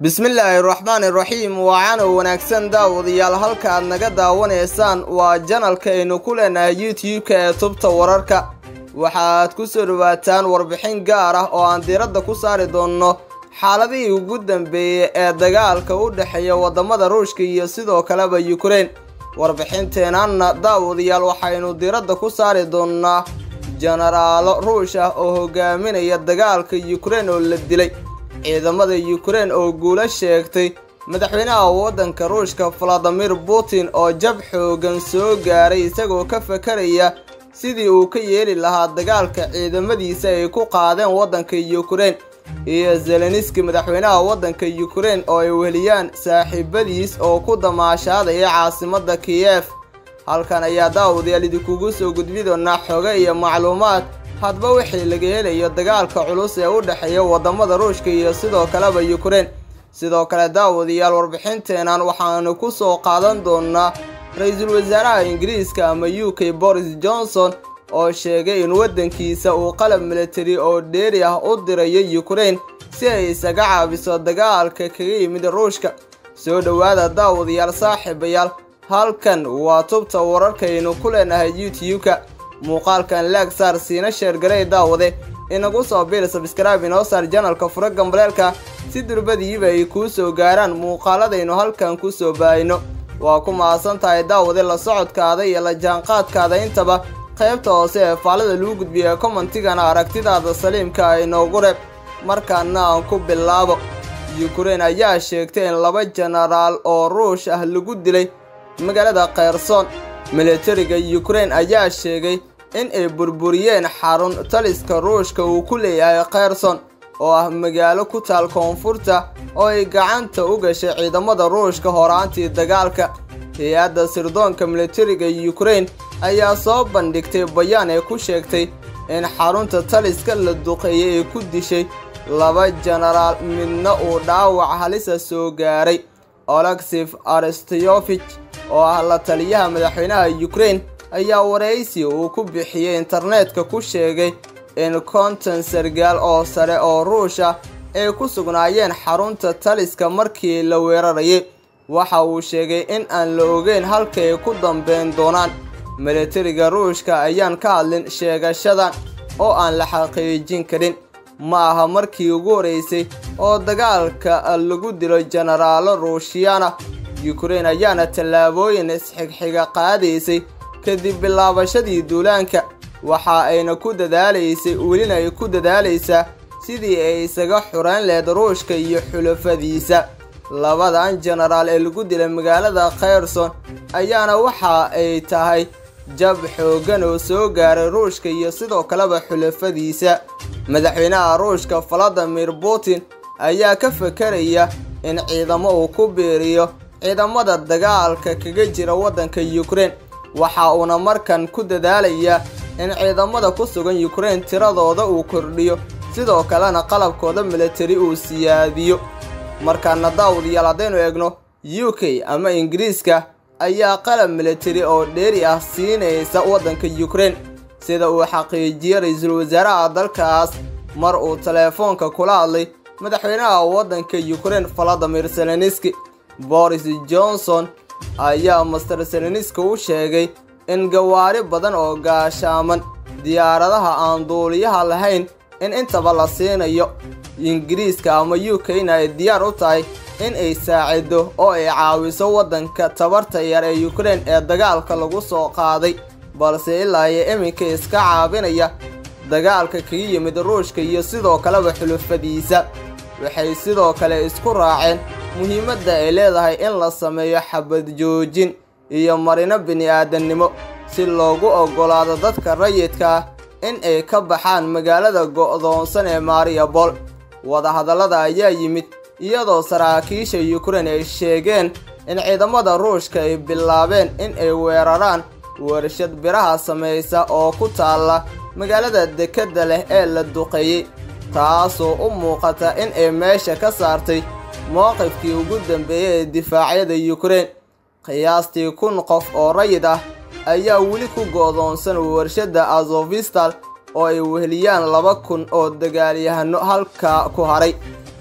bismillaahi raxmaani raxiim waacana wanaagsan daawadayaal halka aad naga daawanaysaan waa janalka aynu ku leenahay youtube-ka ee tubta wararka waxaad ku soo dhawaataan warbixin gaar ah oo aan diiradda ku saari doonno xaaladihii ugu dambeeyey ee dagaalka u dhexeeya waddamada ruushka iyo sidoo kaleba yukrain warbixinteenanna daawadayaal waxaynu diiradda ku saari doonnaa jenaraalo ruush ah oo hogaaminaya dagaalka yukrain oo la dilay ciidamada yukrain oo guulo sheegtay madaxweynaha waddanka ruushka valadimir putin oo jab xoogan soo gaaray isagoo ka fakaraya sidii uu ka yeeli lahaa dagaalka ciidamadiisa ay ku qaadeen waddanka yukrain iyo zeleniski madaxweynaha waddanka yukrain oo ay weliyaan saaxiibadiis oo ku damaashaadaya caasimadda kiyef halkan ayaa daawadayaal idinkugu soo gudbi doonaa xoge iyo macluumaad hadba wixii laga helayo dagaalka culus ee u dhexeeya waddamada ruushka iyo sidoo kaleba yukrain sidoo kale daawadayaal warbixinteenan waxaanu ku soo qaadan doonaa ra-iisul wasaaraha ingiriiska ama u k boris johnson oo sheegay in waddankiisa uu qalab militari oo dheeri ah u dirayo yukrain si ay isaga caabiso dagaalka kaga yimid ruushka soo dhowaada daawadayaal saaxiibayaal halkan waa tubta wararkaynu ku leenahay youtube-ka muuqaalkan laag saar siina sheergarey daawade inagu soo biil sabskraibe inoo saar janalka fura gambaleelka si durbadiiba ay kuu soo gaaraan muuqaaladaynu halkan ku soo baayno waa ku mahadsan tahay daawade la socodkaada iyo la jaanqaadkaada intaba qaybta hoose ee faalada lagu gudbiya commentigana aragtidaada saliimka ay noogu reeb markaana aan ku bilaabo yukrain ayaa sheegtay in laba jenaraal oo ruush ah lagu dilay magaalada kherson militariga yukrain ayaa sheegay in ay burburiyeen xarun taliska ruushka uu ku leeyahay kherson oo ah magaalo ku taal koonfurta oo ay gacanta u gashay ciidamada ruushka horaantii dagaalka hay-adda sirdoonka militariga yukrain ayaa soo bandhigtay bayaan ay ku sheegtay in xarunta taliska la duqeeyay ay ku dishay laba jenaraal midna uu dhaawac halisa soo gaaray oleksif aristeyofich oo ah la taliyaha madaxweynaha yukrain ayaa waraysi uu ku bixiyey internetka ku sheegay in konton sargaal oo sare oo ruush ah ay ku sugnaayeen xarunta taliska markii la weerarayay waxa uu sheegay in aan la ogeyn halka ay ku dambeyn doonaan militariga ruushka ayaan ka hadlin sheegashadan oo aan la xaqiijin karin ma aha markii ugu horeysay oo dagaalka lagu dilo jenaraalo ruushiyana yukrain ayaana tallaabooyin isxigxiga qaadaysay kadib bilaabashadii duulaanka waxa ayna ku dadaalaysay welina ay ku dadaalaysaa sidii ay isaga xureyn lehed ruushka iyo xulafadiisa labadan jenaraal ee lagu dilay magaalada kherson ayaana waxa ay tahay jab xooggan oo soo gaaray ruushka iyo sidoo kaleba xulafadiisa madaxweynaha ruushka valadimir putin ayaa ka fakaraya in ciidamo uu ku biiriyo ciidamada dagaalka kaga jira waddanka yukrain waxa uuna markan ku dadaalayaa in ciidamada ku sugan yukrain tiradooda uu kordhiyo sidoo kalena qalabkooda militari uu siyaadiyo markaana daawadayaal haddaynu eegno u k ama ingiriiska ayaa qalab militari oo dheeri ah siinaysa waddanka yukrain sida uu xaqiijiyey ra-iisul wasaaraha dalkaas mar uu teleefoonka kula hadlay madaxweynaha waddanka yukrain valadimir seleniski boris johnson ayaa master seleniski u sheegay in gawaari badan oo gaashaaman diyaaradaha aan duuliyaha lahayn in intaba la siinayo ingiriiska ama u k-na ay diyaar u tahay in ay saacido oo ay caawiso waddanka tabarta yar ee yukrain ee dagaalka lagu soo qaaday balse ilaa iyo iminka iska caabinaya dagaalka kaga yimid ruushka iyo sidoo kaleba xulufadiisa waxay sidoo kale isku raaceen muhiimadda ay leedahay in la sameeyo xabad joojin iyo marino bini-aadannimo si loogu oggolaado dadka rayidka ah in ay ka baxaan magaalada go'doonsan ee mariabol wadahadallada ayaa yimid iyadoo saraakiisha yukrain ay sheegeen in ciidamada ruushka ay bilaabeen in ay weeraraan warshad biraha samaysa oo ku taalla magaalada dekedda leh ee la duqeeyey taasoo u muuqata in ay meesha ka saartay mowqifkii ugu dambeeyey ee difaacyada yukrain qiyaastii kun qof oo rayid ah ayaa weli ku go'doonsan warshadda azofistal oo ay weheliyaan laba kun oo dagaalyahano halkaa ku haray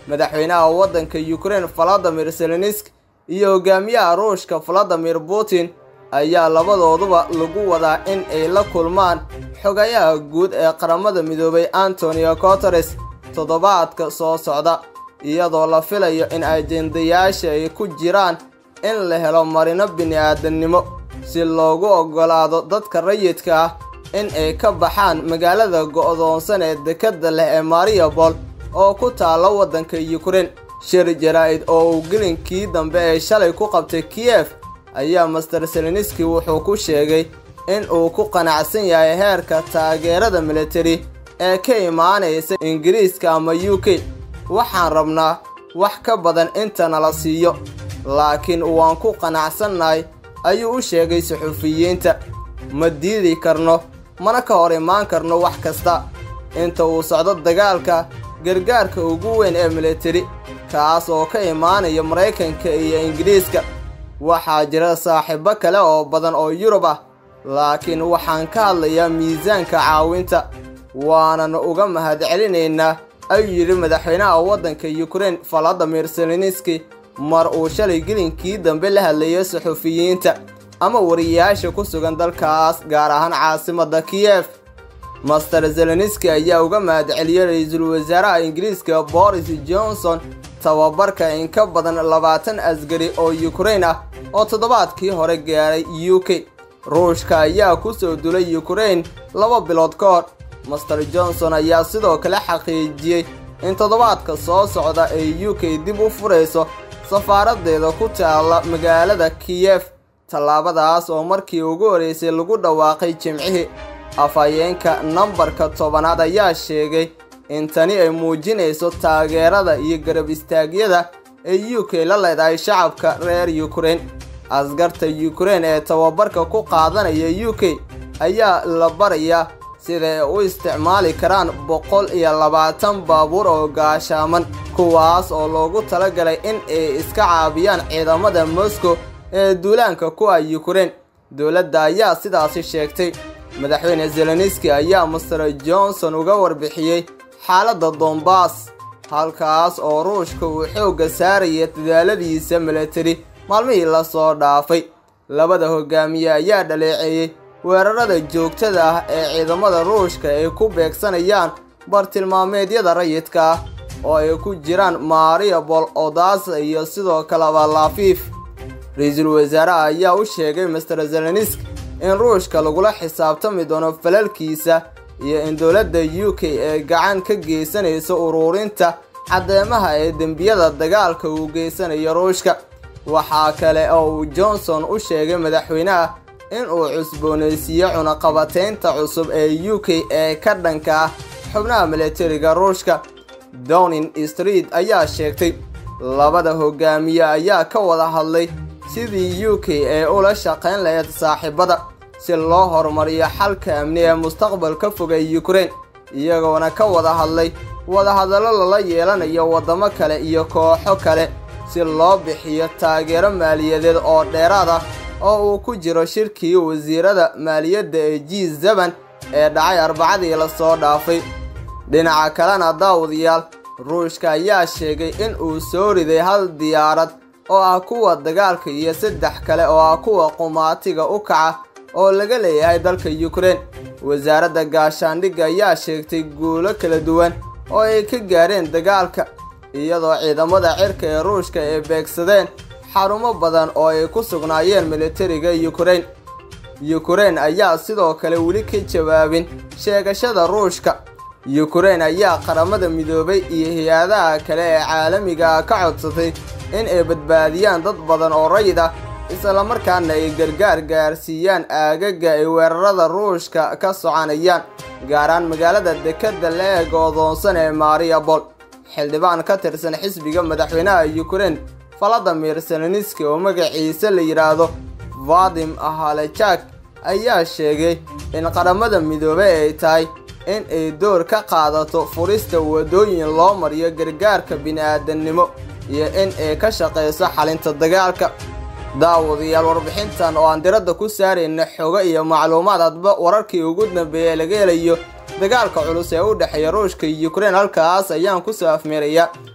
madaxweynaha waddanka ukraine valadimir zelensk iyo hogaamiyaha ruushka valadimir putin ayaa labadooduba lagu wadaa in ay la kulmaan xogayaha guud ee qaramada midoobay antonio guteres toddobaadka soo socda iyadoo la filayo in ajendayaasha ay ku jiraan in la helo marino bini-aadamnimo si loogu oggolaado dadka rayidka ah in ay ka baxaan magaalada go'doonsan ee dekadda leh ee mariabol oo ku taalla waddanka ukraine shir jaraa-id oo uu gelinkii dambe ee shalay ku qabtay kiyef ayaa master seleniski wuxuu ku sheegay in uu ku qanacsan yahay heerka taageerada militari ee ka imaanaysa ingiriiska ama u k waxaan rabnaa wax ka badan inta nala siiyo laakiin waan ku qanacsannahay ayuu u sheegay suxufiyiinta ma diidi karno mana ka hor imaan karno wax kasta inta uu socdo dagaalka gargaarka ugu weyn ee militari kaas oo ka imaanaya maraykanka iyo ingiriiska waxaa jira saaxiibo kale oo badan oo yurub ah laakiin waxaan ka hadlayaa miisaanka caawinta waanan uga mahadcelinaynaa ayuu yidhi madaxweynaha waddanka ukraine valadimir seleniski mar uu shalay gelinkii dambe la hadlayay suxufiyiinta ama wariyayaasha ku sugan dalkaas gaar ahaan caasimadda kiyef master zeleniski ayaa uga mahadceliyey ra-iisul wasaaraha ingiriiska boris johnson tababarka in ka badan labaatan asgari oo ukraine ah oo toddobaadkii hore gaaray u k ruushka ayaa ku soo dulay ukraine laba bilood ka hor master johnson ayaa sidoo kale xaqiijiyey in toddobaadka soo socda ay u k dib u furayso safaaradeeda ku taalla magaalada kiyef tallaabadaas oo markii ugu horreysay lagu dhawaaqay jimcihii afhayeenka nambarka tobanaad ayaa sheegay in tani ay muujinayso taageerada iyo garab istaagyada ee u k la leedahay shacabka reer ukraine askarta ukraine ee tababarka ku qaadanaya u k ayaa la barayaa sida ay u isticmaali karaan boqol iyo labaatan baabuur oo gaashaaman kuwaas oo loogu talagalay in ay iska caabiyaan ciidamada moscow ee duulaanka ku ah ukraine dowladda ayaa sidaasi sheegtay madaxweyne zeleniski ayaa master johnson uga warbixiyey xaaladda dombas halkaas oo ruushka uu xoogga saaraya dadaaladiisa militari maalmihii lasoo dhaafay labada hogaamiye ayaa dhaleeceeyey weerarada joogtada ah ee ciidamada ruushka ay ku beegsanayaan bartilmaameedyada rayidka ah oo ay ku jiraan mariabol odasa iyo sidoo kaleba lafiif ra-iisul wasaaraha ayaa u sheegay master zelenisk in ruushka lagula xisaabtami doono falalkiisa iyo in dowladda u k ee gacan ka geysanaysa uruurinta caddeemaha ee dembiyada dagaalka uu geysanayo ruushka waxaa kale oo uu johnson u sheegay madaxweynaha in uu cusboonaysiiyo cunaqabateynta cusub ee u k ee ka dhanka ah xubnaha militariga ruushka downing street ayaa sheegtay labada hogaamiye ayaa ka wada hadlay sidii u k ee ula shaqayn lahayd saaxiibada si loo horumariyo xalka amni ee mustaqbalka fog ee ukraine iyagoona ka wada hadlay wadahadallo lala yeelanayo waddamo kale iyo kooxo kale si loo bixiyo taageero maaliyadeed oo dheeraad ah oo uu ku jiro shirkii wasiirada maaliyadda ee g zeban ee dhacay arbacadii lasoo dhaafay dhinaca kalena daawadayaal ruushka ayaa sheegay in uu soo riday hal diyaarad oo ah kuwa dagaalka iyo saddex kale oo ah kuwa qumaatiga u kaca oo laga leeyahay dalka ukraine wasaaradda gaashaandhigga ayaa sheegtay guulo kala duwan oo ay ka gaareen dagaalka iyadoo ciidamada cirka ee ruushka ay beegsadeen xarumo badan oo ay ku sugnaayeen militariga ukraine ukraine ayaa sidoo kale weli ka jawaabin sheegashada ruushka ukraine ayaa qaramada midoobay iyo hay-adaha kale ee caalamiga ah ka codsatay in ay badbaadiyaan dad badan oo rayid ah islamarkaana ay gargaar gaarsiiyaan aagaga ay weerarada ruushka ka soconayaan gaaraan magaalada dekadda la goodoonsan ee mariabol xildhibaan ka tirsan xisbiga madaxweynaha ukraine valadimir seleniski oo magaciisa la yidhaahdo vadim halejak ayaa sheegay in qaramada midoobey ay tahay in ay door ka qaadato furista waddooyin loo mariyo gargaarka bini'aadannimo iyo in ay ka shaqayso xalinta dagaalka daawadayaal warbixintan oo aan diradda ku saarayna xogo iyo macluumaad hadba wararkii ugu dambeeyey laga helayo dagaalka culus ee u dhexeeya ruushka iyo ukraine halkaas ayaan kusoo afmeerayaa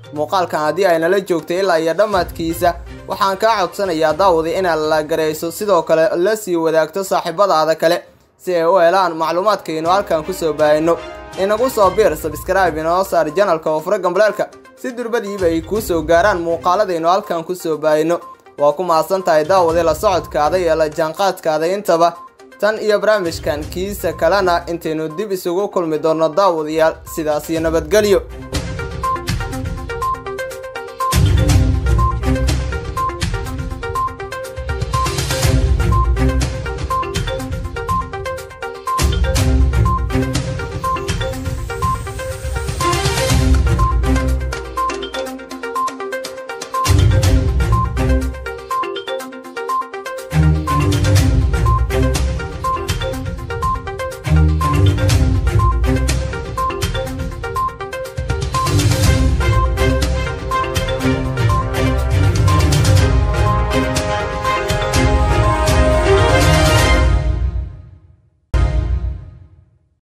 muuqaalkan haddii ay nala joogtay ilaa iyo dhammaadkiisa waxaan kaa codsanayaa daawadi inaad la garayso sidoo kale la sii wadaagto saaxiibadaada kale si ay u helaan macluumaadkaynu halkan kusoo baahino inagu soo biir sabskraibe inoo saar janalka oo fura gambaleelka si durbadiiba ay kuu soo gaaraan muuqaaladaynu halkan kusoo baahino waa ku mahadsan tahay daawadi la socodkaada iyo la jaanqaadkaada intaba tan iyo barnaamijkan kiisa kalena intaynu dib isugu kulmi doonno daawadayaal sidaas iyo nabadgelyo